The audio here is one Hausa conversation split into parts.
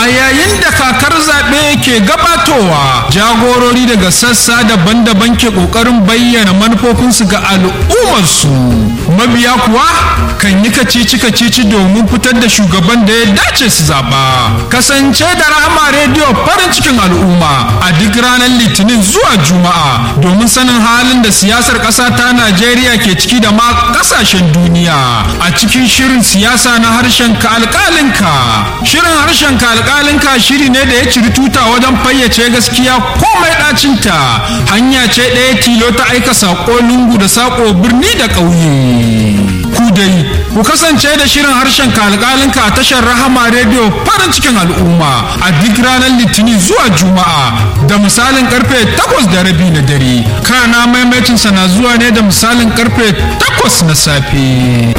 a yayin da kakar zaɓe ke gabatowa jagorori daga sassa daban-daban ke ƙoƙarin bayyana manufofinsu ga al'ummarsu mabiya kuwa kan yi kacici-kacici domin fitar da shugaban da ya dace su zaɓa kasance da rahama rediyo farin cikin al'umma a duk ranar litinin zuwa juma'a domin sanin halin da siyasar ƙasa ta najeriya ke ciki da ma ƙasashen duniya a cikin shirin siyasa na harshen ka alƙalinka shirin harshen ka alƙalinka shiri ne da ya ciri tuta wajen fayyace gaskiya komai ɗacinta hanya ce ɗaya tilo ta aika saƙo lungu da saƙo birni da ƙauye ku dai ku kasance da shirin harshen ka alƙalinka a tashar rahama rediyo farin cikin al'umma a duk ranar litinin zuwa juma'a da misalin karfe takwas da rabi na dare kana maimacinsa na zuwa ne da misalin karfe takwas na safe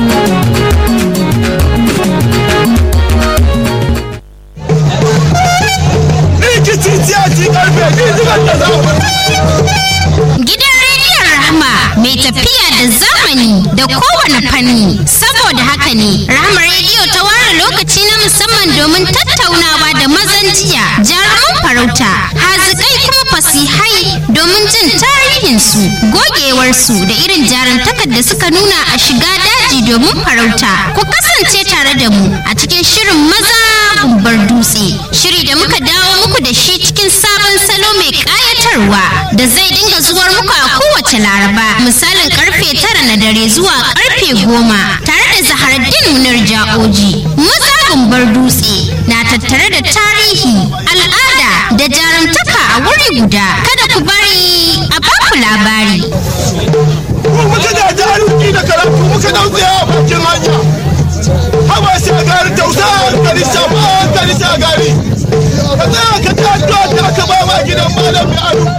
Gidan rediyon Rahama mai tafiya da zamani da kowane fanni. Saboda haka ne, Rahama rediyo ta ware lokaci na musamman domin tattaunawa da mazan jiya, jaruman farauta, hazikai kuma fasihai domin jin tarihinsu, gogewarsu da irin jarumtakar da suka nuna a shiga daji domin farauta. Ku kasance tare da mu a cikin shirin maza gumbar dutse, shiri da muka dawo muku da shi cikin sabon salo mai ƙayatarwa da zai dinga zuwar muku a kowace laraba misalin karfe tara na dare zuwa karfe goma tare da zaharaddin munar ja'oji maza gumbar dutse na tattare da tarihi al'ada da jarumtaka a wuri guda kada ku bari a baku labari muka da jarumki da karatu muka dauke a bakin hanya hawa shagari tausa hankali shafa hankali shagari ka tsaya ka ta ta ka ba ma gidan malam mai ado